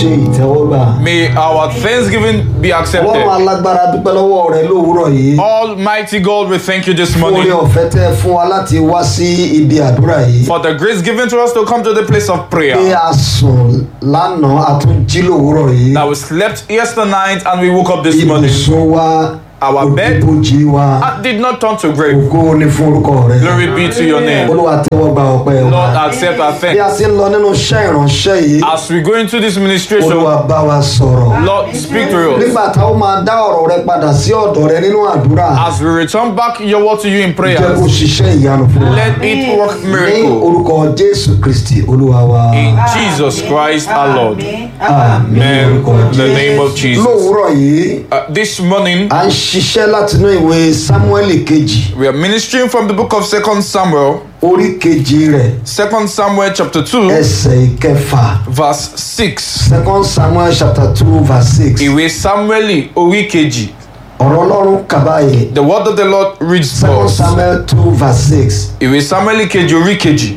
ṣe ìtẹ́wọ́gbà. May our thanksgiving be ọlọ́run accepted. alágbára dúpẹ́ lọ́wọ́ rẹ lówùúrọ̀ yìí. Almighty God, we thank you this fún orí morning ọ̀fẹ́ tẹ́ fún wa láti wá sí ibi àdúrà yìí. for the grace given to us to come to the place of pé prayer. a sùn lánàá a tún jí lówùúrọ̀ yìí. That we slept yesterday night and we woke up this morning. ibùsùn wa Our bed òjìbòjì wa uh, did not turn to grave. ògo ní fún orúkọ rẹ. Glory be to your name. olúwa tẹ́wọ́gbà ọpẹ́ Lord, wa. accept our bí a thanks. ti ń lọ nínú iṣẹ́ ìránṣẹ́ yìí As we go into this ministration, olúwa bá wa sọ̀rọ̀. Lord, speak to us. nígbà táwọn máa dá ọ̀rọ̀ rẹ padà sí ọ̀dọ̀ rẹ nínú àdúrà As we return back your word to you in jẹ́ kó prayers, ṣiṣẹ́ ìyanu fún wa. let it work ní miracle. orúkọ jésù kristi olúwa wa. In Jesus Christ our Lord. àmín Amen. orúkọ In the name of Jesus. lówùúrọ̀ yìí Uh, this morning, à ń ṣiṣẹ́ látinú ìwé sámúẹ́lì kejì we are ministering from the book of Second Samuel, orí kejì rẹ̀ Second Samuel chapter 2, ẹsẹ̀ ìkẹfà verse 6. second samuel chapter two verse six Ìwé Samueli orí kejì. ọ̀rọ̀ ọlọ́run kàbáyé The word of the Lord reads second thus. samuel two verse six Ìwé Samueli kejì orí kejì,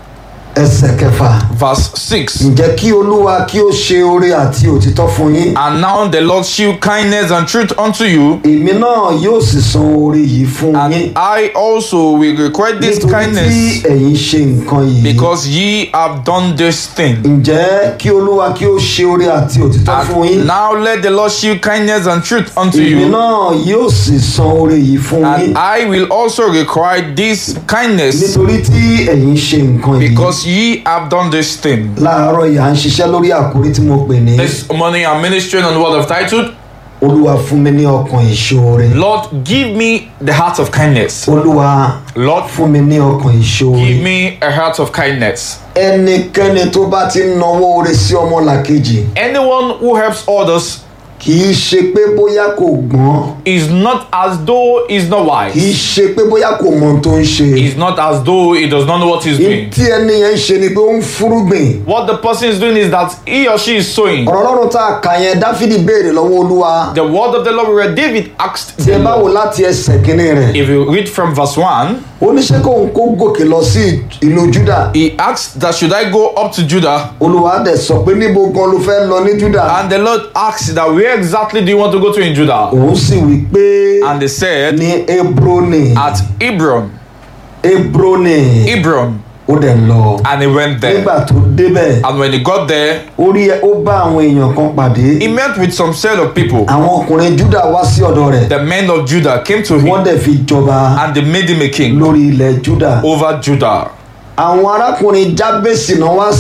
ẹsẹ̀ kẹfà verse 6. ǹjẹ́ kí olúwa kí ó ṣe oore àti òtítọ́ fún yín And now the Lord shew kindness and truth unto you, èmi náà yóò sì san oore yìí fún yín and I also will require this nítorí tí kindness ẹ̀yin ṣe nǹkan yìí because ye have done this thing. ǹjẹ́ kí olúwa kí ó ṣe oore àti òtítọ́ fún yín And now let the Lord shew kindness and truth unto èmi you, náà yóò sì san oore yìí fún yín and I will also require this kindness nítorí tí ẹ̀yin ṣe nǹkan yìí because ye have done this thing. láàárọ̀ yìí à ń ṣiṣẹ́ lórí àkórí tí mo pè ní This morning I'm ministering on the word of titled, olúwa fún mi ní ọkàn ìṣoore Lord, give me the heart of kindness. olúwa Lord, fún mi ní ọkàn ìṣoore give me a heart of kindness. ẹnikẹ́ni tó bá ti ń nawọ́ oore sí ọmọlàkejì Anyone who helps others kì í ṣe pé bóyá kò gbọ́n is not as though he's not kì í wise. ṣe pé bóyá kò mọ ohun tó ń ṣe It's not as though he does not know what he's doing. tí ẹni yẹn ń ṣe ni pé ó ń fúrúgbìn What the person is doing is that he or she is sowing. ọ̀rọ̀ ọlọ́run tá a kà yẹn dáfídì béèrè lọ́wọ́ olúwa The word of the Lord where David asked tí ẹ the bá wò Lord. láti ẹsẹ̀ kínní rẹ̀ If you read from verse 1, oníṣẹ́ kóun kó gòkè lọ sí ìlú júdà he asked that should I go up to Judah? olúwa dẹ̀ sọ pé níbo gan ló fẹ́ lọ ní júdà And the Lord asked that where exactly do you want to go to in Judah? òun sì wí pé And they said ní hebroni at Hebron. hebroni Hebron. ó dẹ̀ ń lọ And he went there. nígbà tó débẹ̀ And when he got there, ó rí ó bá àwọn èèyàn kan pàdé he met with some set of people. àwọn ọkùnrin júdà wá sí ọ̀dọ̀ rẹ̀ The men of Judah came to wọ́n him dẹ̀ fi jọba and they made him a king lórí ilẹ̀ júdà over Judah. àwọn arákùnrin jábèsì náà wá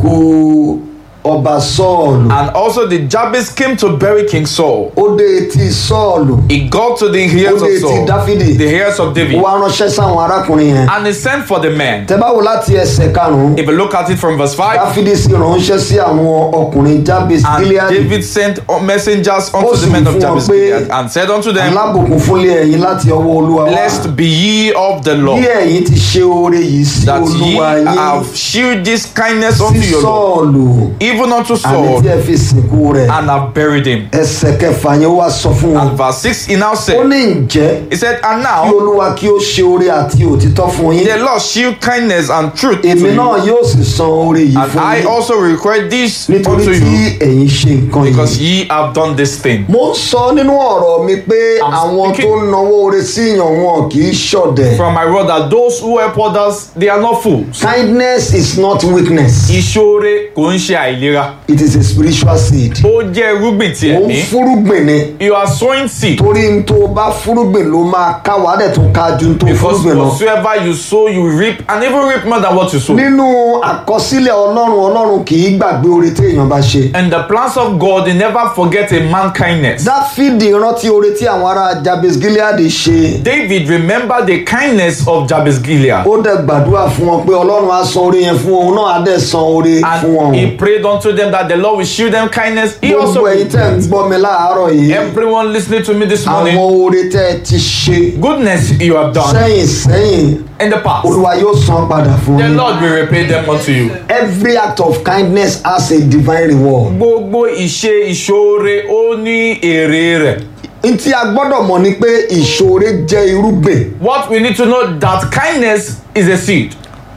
sìnkú ọba sọ́ọ̀lù And also the Jabez came to bury King Saul. ó dé etí sọ́ọ̀lù He got to the ó ears dé of etí Saul, dáfídì the ears of ó David, wá ránṣẹ́ sáwọn arákùnrin yẹn and he sent for the men. tẹ́ bá wò láti ẹsẹ̀ karùn-ún If you look at it from verse 5, dáfídì sì ránṣẹ́ sí àwọn ọkùnrin jábèsì and gileadi David sent messengers unto sì the men wí of fún wọn Jabez pé, Gilead and said unto them, alábùkún fúnlé ẹ̀yin láti ọwọ́ olúwa wá Blessed be ye of the bí Lord, ẹ̀yin ti ṣe oore yìí sí that ye olúwa yín have shewed this kindness unto sí your Lord, sọ́ọ̀lù even unto àní Saul, tí ẹ fi sìnkú rẹ̀ and have buried him. ẹsẹ̀ kẹfà yẹn wá sọ fún wọn And verse 6, he now ó said, ní ǹjẹ́ He said, And kí now olúwa kí ó ṣe oore àti òtítọ́ fún yín the Lord shew kindness and truth to èmi náà you, yóò sì san oore yìí and fún I yín also require this nítorí unto tí you, ẹ̀yin ṣe nǹkan because yìí. ye have done this thing. mo ń sọ nínú ọ̀rọ̀ mi pé I'm àwọn speaking- tó ń nawọ́ oore sí èèyàn wọn kì í ṣọ̀dẹ̀. From my word that those who help others, they are not fools. kindness is not weakness Ìṣoore kò ń ṣe àìlera. it is a spiritual seed. Ó jẹ́ irúgbìn ti ó ń ẹ̀mí. fúrúgbìn ni You are sowing seed. torí n tó bá fúrúgbìn ló máa ká wàá dẹ̀ tún ká ju n tó Because fúrúgbìn lọ. whatsoever you sow, you reap, and even reap more than what you sow. nínú àkọsílẹ̀ ọlọ́run ọlọ́run kì í gbàgbé oore tí èèyàn bá ṣe. And the plans of God, they never forget a man kindness. dáfídì rántí oore tí àwọn ará jabes gilead ṣe. David remembered the kindness of Jabez Gilead. ó dẹ̀ gbàdúrà fún wọn pé ọlọ́run á san oore yẹn fún òun náà á dẹ̀ san oore fún wọn. And he prayed unto them that the Lord will shew them kindness. He also gbogbo ẹ̀yin tẹ́ ń gbọ́ mi láàárọ̀ yìí. everyone listening to me this àwọn morning, oore tẹ́ ẹ ti ṣe goodness you have done sẹ́yìn sẹ́yìn in the past. olúwa yóò san padà fún The yín. Lord will repay them unto you. every act of kindness has a divine reward. Gbogbo ìṣe ìṣoore ó ní èrè rẹ̀. n tí a gbọ́dọ̀ mọ̀ ni pé ìṣoore jẹ́ irúgbìn What we need to know that kindness is a seed.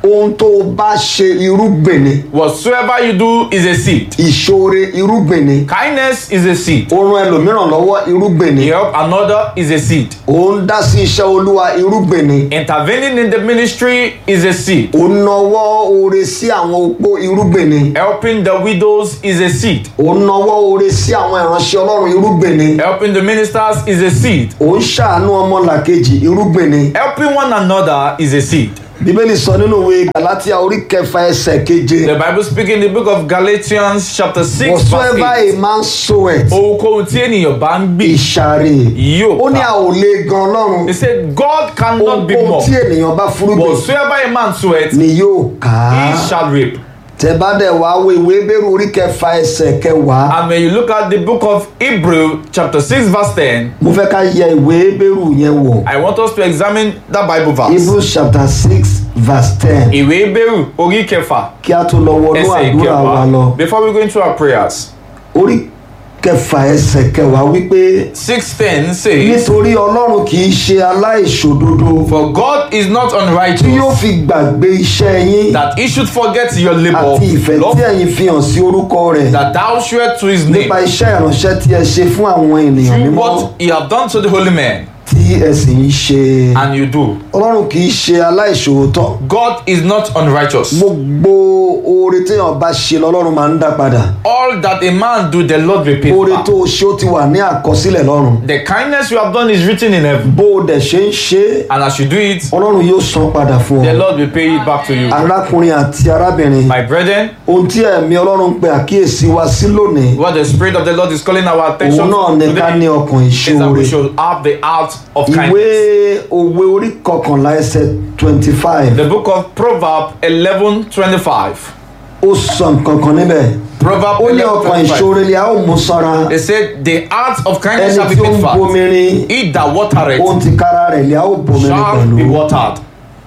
ohun tó o bá ṣe irúgbìn ni Whatsoever you do is a seed. ìṣoore irúgbìn ni Kindness is a seed. ó ran ẹlòmíràn lọ́wọ́ irúgbìn ni You help another is a seed. ó ń dá sí iṣẹ́ olúwa irúgbìn ni Intervening in the ministry is a seed. ó ń nawọ́ oore sí àwọn opó irúgbìn ni Helping the widows is a seed. ó ń nawọ́ oore sí àwọn ìránṣẹ́ ọlọ́run irúgbìn ni Helping the ministers is a seed. ó ń ṣàánú ọmọlàkejì irúgbìn ni Helping one another is a seed. bíbélì sọ nínú ìwé galatia orí kẹfà ẹsẹ̀ keje The Bible speaking in the book of Galatians chapter 6 whatsoever verse 8. a man soweth Ohunkóhun tí ènìyàn bá ń gbìn ìṣàrè yóò ó ní a ká. ò lè gan ọlọ́run He said God cannot be ohun more. tí ènìyàn bá fúrúgbìn Whatsoever a man soweth, ni yóò ká he shall reap. tẹ bá dẹ̀ wá wo ìwé bẹ́rù orí kẹfà ẹsẹ̀ kẹwàá And when you look at the book of Hebrew chapter 6 verse 10, mo fẹ́ ká yẹ ìwé bẹ́rù yẹn wò I want us to examine that Bible verse. hebrews chapter six verse ten Ìwé Hebrew orí kẹfà kí a tó lọ wọnú ẹsẹ̀ àdúrà wa lọ ìkẹwàá. Before we go into our prayers, orí kẹfà ẹsẹ̀ kẹwàá wípé 610 says, nítorí ọlọ́run kì í ṣe aláìṣòdodo For God is not tí yóò unrighteous fi gbàgbé iṣẹ́ yín that he should forget your labor, àti ìfẹ́ tí love ẹ̀yin fi hàn sí orúkọ rẹ̀ that thou shewest to his name, nípa iṣẹ́ ìránṣẹ́ tí ẹ ṣe fún àwọn ènìyàn through mímọ́ what he have done to the holy men, tí ẹ sì ń ṣe and you do. ọlọ́run kì í ṣe aláìṣòótọ́ God is not unrighteous. gbogbo oore téèyàn bá ṣe lọ́lọ́run máa ń dá padà All that a man do, the Lord repeats oore back. tó o ṣe ó ti wà ní àkọsílẹ̀ lọ́run The kindness you have done is written in heaven, bó o dẹ̀ ṣe ń ṣe é and as you do it, ọlọ́run yóò san padà fún the ọ Lord will pay it back to you. arákùnrin àti arábìnrin My brethren, ohun tí ẹ̀mí ọlọ́run pe àkíyèsí wa sí lónìí what the Spirit of the Lord is calling our attention òun náà ní ká ní today ọkàn is that ìṣòro we should have the heart of ìwé kindness. òwe orí kọkànlá ẹsẹ̀ twenty five The book of Proverbs 11 25. ó sọ nǹkan kan níbẹ̀ Proverbs ó ní 11 ọkàn 25. ìṣòro ni a ó mú sanra They said, The heart of kindness ẹni shall be tí ó made ń fat. bomirin He that watereth ohun ti kára rẹ̀ ni a ó bomirin shall be pẹ̀lú watered.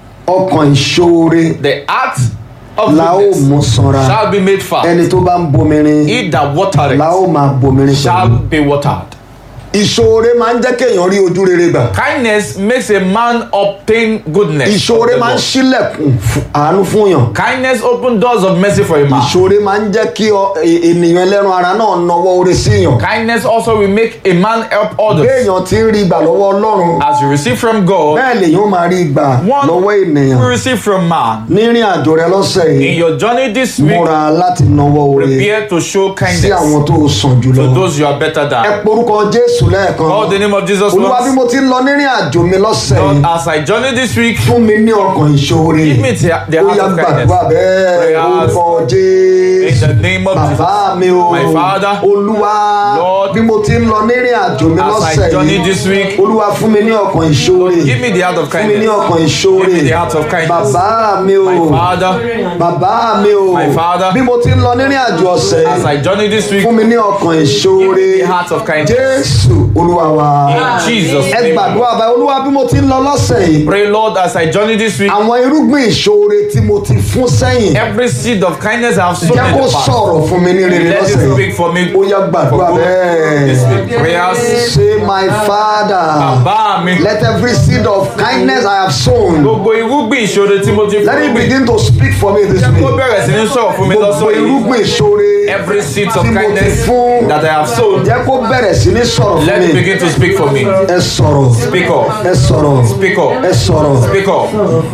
ọkàn ìṣòro The heart of la ó goodness mú sanra shall be made fat. ẹni tó bá ń bomirin He that la watereth ó máa bomirin shall pẹ̀lú be watered. ìṣòro máa ń jẹ́ kéèyàn rí ojú rere gbà Kindness makes a man obtain goodness. of ìṣòro the máa ń Lord. ṣílẹ̀kùn fún- àánú fún yàn Kindness open doors of mercy for a man. ìṣòro máa ń jẹ́ kí ọ- e- ènìyàn ẹlẹ́ran ara náà nawọ́ oore sí yàn Kindness also will make a man help others. béèyàn ti ń rí gbà lọ́wọ́ ọlọ́run As you receive from God, bẹ́ẹ̀ lèyàn ó máa rí gbà one lọ́wọ́ ènìyàn will receive from man. nírìn àjò rẹ lọ́sẹ̀ In yìí your journey this week, múra láti nawọ́ oore prepare to show sí kindness àwọn tó sàn jùlọ to those you are better ẹ than. porúkọ jésù lẹ́ẹ̀kan Call the name of Jesus olúwa bí once. mo ti ń lọ nírìn àjò mi lọ́sẹ̀ Lord, yìí as I journey this week, fún mi ní ọkàn ìṣòro give me the, the ó heart yá of gbàdúrà kindness. bẹ́ẹ̀ Prayers. orúkọ In jésù the name of bàbá Jesus. mi o My Father, olúwa Lord, bí mo ti ń lọ nírìn àjò mi as I lọ́sẹ̀ journey yìí this week, olúwa fún mi ní ọkàn ìṣòro give me the heart of fún mi ní kindness. ọkàn ìṣòro Give me the heart of kindness. bàbá mi o My Father, bàbá mi o My Father, bí mo ti ń lọ nírìn àjò ọ̀sẹ̀ as yìí I journey this week, fún mi ní ọkàn ìṣòro give me the heart of kindness. jésù olúwa wa In Jesus' ẹ name. gbàdúrà báyìí olúwa bí mo ti ń lọ lọ́sẹ̀ yìí Pray, Lord, as I journey this week, àwọn irúgbìn ìṣòro tí mo ti fún sẹ́yìn every seed of kindness I have sown jẹ́ in kó the past, sọ̀rọ̀ fún mi ní rere let lọ́sẹ̀ it yìí speak for me. ó yá gbàdúrà This bẹ́ẹ̀ week, prayers. say my father Bàbá mi, let every seed of kindness I have sown gbogbo irúgbìn ìṣòro tí mo ti let fún it mi, begin to speak for me this kó week bẹ̀rẹ̀ sí ní sọ̀rọ̀ fún mi gbogbo lọ́sọ̀ yìí. irúgbìn ìṣòro Every seed of tí mo ti kindness fún that I have sown, jẹ́ kó bẹ̀rẹ̀ sí ní sọ̀rọ̀ fún let it mi begin to speak for me. ẹ sọ̀rọ̀ Speak up, ẹ sọ̀rọ̀ speak up, ẹ sọ̀rọ̀ speak up.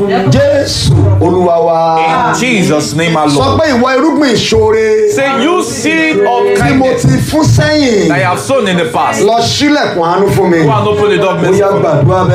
jésù olúwa wa In Jesus' name sọ alone. pé ìwọ irúgbìn ìṣòro Say, you seed of tí mo kindness ti fún sẹ́yìn that I have sown in the past, lọ sílẹ̀kùn àánú fún mi go and open the door of ó mercy yá for me. gbàdúrà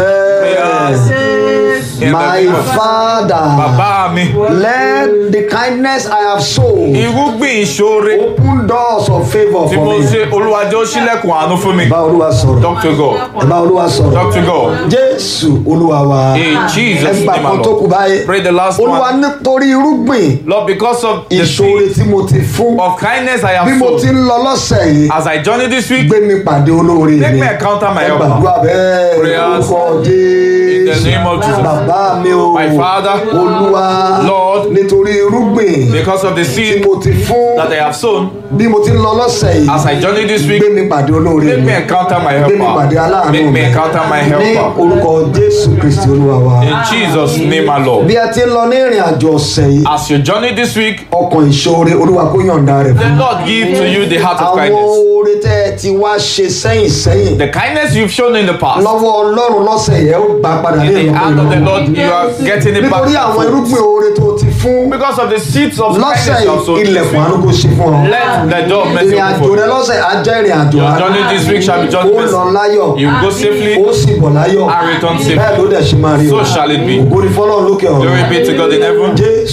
bẹ́ẹ̀. In the My name of Jesus. father, Bàbá mi, let the kindness I have sown irúgbìn ìṣòro open doors of favour tí for mo me. ṣe olúwàjọ́ sílẹ̀kùn àánú fún mi. Bá Olúwa sọ̀rọ̀. Talk to God. Bá Olúwa sọ̀rọ̀. Talk to God. Jésù Olúwa wa. In Jesus' Ẹgbà name kan tó kù alone. báyìí. Pray the last Olúwa one. nítorí irúgbìn Lord, because of the ìṣòro seed tí mo ti fún. of kindness I Bí have mo ti sown, ń lọ lọ́sẹ̀ yìí, as I journey this week, gbé mi pàdé olóore let mi. me encounter my Ẹ helper. gbàdúrà bẹ́ẹ̀ Prayers. lórúkọ In the Jésù. name of Jesus. Bàbá mi o. My Father, Olúwa. Lord, Nítorí irúgbìn because of the tí seed mo ti fún. that I have sown, bí mo ti ń lọ lọ́sẹ̀ yìí As I journey this week, gbé mi pàdé olóore make mi me encounter my gbé mi pàdé helper. aláàánú Make mi me encounter my ní helper. orúkọ jésù kristi olúwa wa. In Jesus' name, our Lord. bí a ti ń lọ ní ìrìn àjò ọ̀sẹ̀ yìí As you journey this week, ọkàn ìṣòro olúwa kó yọ̀ǹda rẹ̀ the fún Lord give to you the heart of àwọn kindness. oore tẹ́ ẹ ti wá ṣe sẹ́yìn sẹ́yìn The kindness you've shown in the past. lọ́wọ́ ọlọ́run lọ́sẹ̀ yẹn ó gbà padà ní In the ìlọ́po hand of the ìlọ́po. Lord, you are getting it back. nítorí àwọn irúgbìn oore tó ti fún Because of the seeds of lọ́sẹ̀ kindness you have yìí sown this ilẹ̀kùn week. àánú kó ṣe fún ọ. Let the door of mercy ìrìn open àjò for rẹ you. lọ́sẹ̀ á jẹ́ ìrìn àjò Your àánú. journey this week shall be journey ó lọ mercy. láyọ̀ You will go safely. ó sì bọ̀ láyọ̀ And return safely. bẹ́ẹ̀ ló dẹ̀ ṣe máa rí o So shall it be. ògo ni fọlọ́run lókè ọ̀run Glory be to God in heaven. jésù